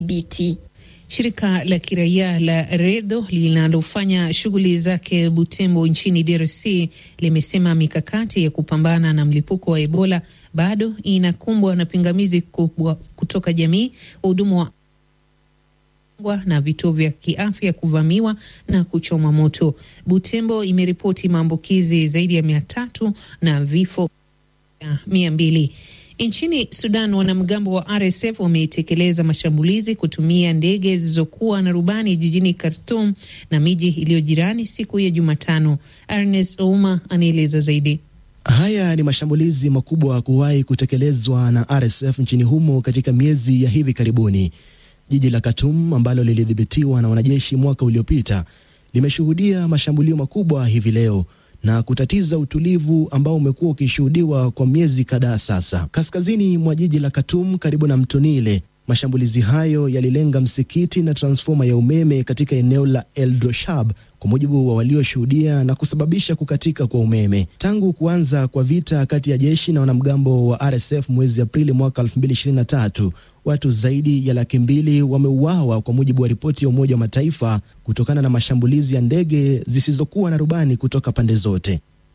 BT. Shirika la kiraia la REDO linalofanya shughuli zake Butembo nchini DRC limesema mikakati ya kupambana na mlipuko wa Ebola bado inakumbwa na pingamizi kubwa kutoka jamii, wahudumu wa na vituo vya kiafya kuvamiwa na kuchoma moto. Butembo imeripoti maambukizi zaidi ya mia tatu na vifo mia mbili. Nchini Sudan, wanamgambo wa RSF wametekeleza mashambulizi kutumia ndege zilizokuwa na rubani jijini Khartoum na miji iliyo jirani siku ya Jumatano. Ernest Ouma anaeleza zaidi. Haya ni mashambulizi makubwa kuwahi kutekelezwa na RSF nchini humo katika miezi ya hivi karibuni. Jiji la Khartoum ambalo lilidhibitiwa na wanajeshi mwaka uliopita limeshuhudia mashambulio makubwa hivi leo na kutatiza utulivu ambao umekuwa ukishuhudiwa kwa miezi kadhaa sasa. Kaskazini mwa jiji la Khartoum karibu na mto Nile, mashambulizi hayo yalilenga msikiti na transfoma ya umeme katika eneo la El Doshab, kwa mujibu wa walioshuhudia, na kusababisha kukatika kwa umeme. Tangu kuanza kwa vita kati ya jeshi na wanamgambo wa RSF mwezi Aprili mwaka 2023 watu zaidi ya laki mbili wameuawa kwa mujibu wa ripoti ya Umoja wa Mataifa kutokana na mashambulizi ya ndege zisizokuwa na rubani kutoka pande zote.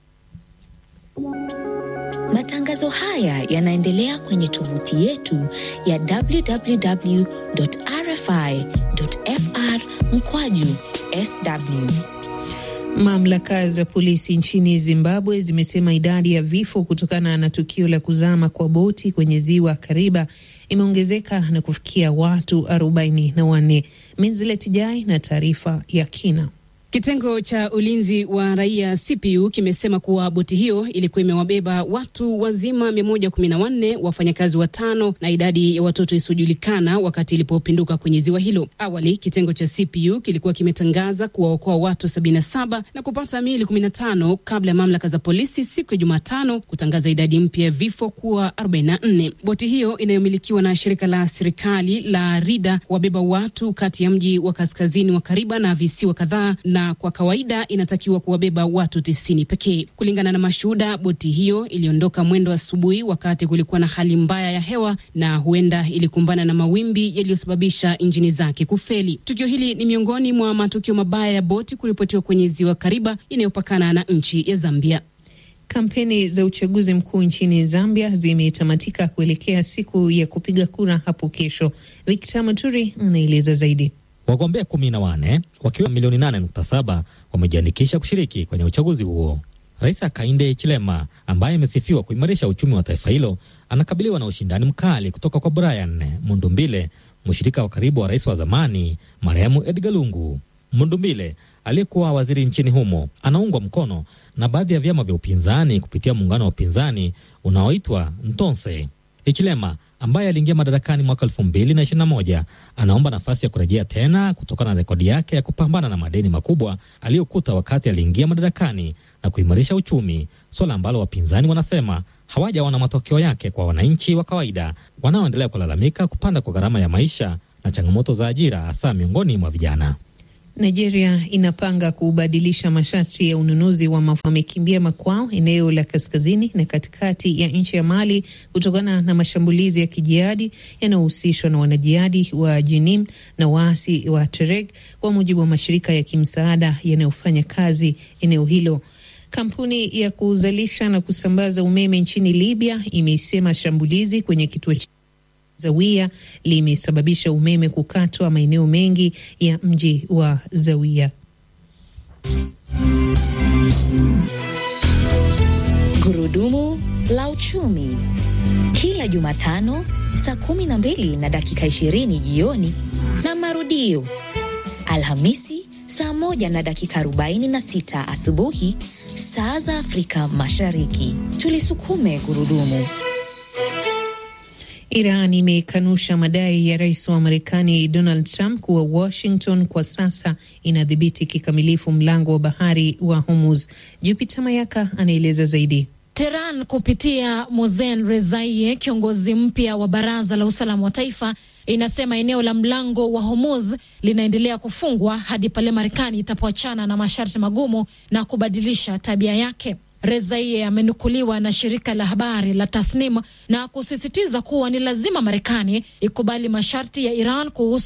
Matangazo haya yanaendelea kwenye tovuti yetu ya www.rfi.fr mkwaju sw. Mamlaka za polisi nchini Zimbabwe zimesema idadi ya vifo kutokana na tukio la kuzama kwa boti kwenye ziwa Kariba imeongezeka na kufikia watu arobaini na wanne. Minzilet Jai na taarifa ya kina. Kitengo cha ulinzi wa raia CPU kimesema kuwa boti hiyo ilikuwa imewabeba watu wazima 114, wafanyakazi watano na idadi ya watoto isiyojulikana wakati ilipopinduka kwenye ziwa hilo. Awali kitengo cha CPU kilikuwa kimetangaza kuwaokoa watu 77 na kupata miili 15 kabla ya mamlaka za polisi siku ya Jumatano kutangaza idadi mpya ya vifo kuwa 44. Boti hiyo inayomilikiwa na shirika la serikali la Rida wabeba watu kati ya mji wa kaskazini wa Kariba na visiwa kadhaa na kwa kawaida inatakiwa kuwabeba watu tisini pekee. Kulingana na mashuhuda, boti hiyo iliondoka mwendo asubuhi wakati kulikuwa na hali mbaya ya hewa na huenda ilikumbana na mawimbi yaliyosababisha injini zake kufeli. Tukio hili ni miongoni mwa matukio mabaya ya boti kuripotiwa kwenye ziwa Kariba inayopakana na nchi ya Zambia. Kampeni za uchaguzi mkuu nchini Zambia zimetamatika kuelekea siku ya kupiga kura hapo kesho. Victor Maturi anaeleza zaidi. Wagombea kumi na wane wakiwa milioni nane nukta saba wamejiandikisha kushiriki kwenye uchaguzi huo. Rais Hakainde Hichilema ambaye amesifiwa kuimarisha uchumi wa taifa hilo anakabiliwa na ushindani mkali kutoka kwa Brian Mundumbile, mshirika wa karibu wa rais wa zamani marehemu Edgar Lungu. Mundumbile aliyekuwa waziri nchini humo anaungwa mkono na baadhi ya vyama vya upinzani kupitia muungano wa upinzani unaoitwa Ntonse. Hichilema ambaye aliingia madarakani mwaka elfu mbili na ishirini na moja anaomba nafasi ya kurejea tena kutokana na rekodi yake ya kupambana na madeni makubwa aliyokuta wakati aliingia madarakani na kuimarisha uchumi, suala ambalo wapinzani wanasema hawajaona matokeo yake kwa wananchi wa kawaida wanaoendelea kulalamika kupanda kwa gharama ya maisha na changamoto za ajira, hasa miongoni mwa vijana. Nigeria inapanga kubadilisha masharti ya ununuzi wa mafuta wamekimbia makwao eneo la kaskazini na katikati ya nchi ya Mali kutokana na mashambulizi ya kijihadi yanayohusishwa na wanajihadi wa Jenim na waasi wa Tereg, kwa mujibu wa mashirika ya kimsaada yanayofanya kazi eneo hilo. Kampuni ya kuzalisha na kusambaza umeme nchini Libya imesema shambulizi kwenye kituo Zawia limesababisha umeme kukatwa maeneo mengi ya mji wa Zawia. Gurudumu la uchumi kila Jumatano saa kumi na mbili na dakika ishirini jioni na marudio Alhamisi saa moja na dakika arobaini na sita asubuhi saa za Afrika Mashariki. Tulisukume gurudumu. Iran imekanusha madai ya rais wa Marekani Donald Trump kuwa Washington kwa sasa inadhibiti kikamilifu mlango wa bahari wa Hormuz. Jupiter Mayaka anaeleza zaidi. Teheran kupitia Mozen Rezaiye, kiongozi mpya wa baraza la usalama wa taifa, inasema eneo la mlango wa Hormuz linaendelea kufungwa hadi pale Marekani itapoachana na masharti magumu na kubadilisha tabia yake. Rezaiye amenukuliwa na shirika la habari la Tasnim na kusisitiza kuwa ni lazima Marekani ikubali masharti ya Iran kuhusu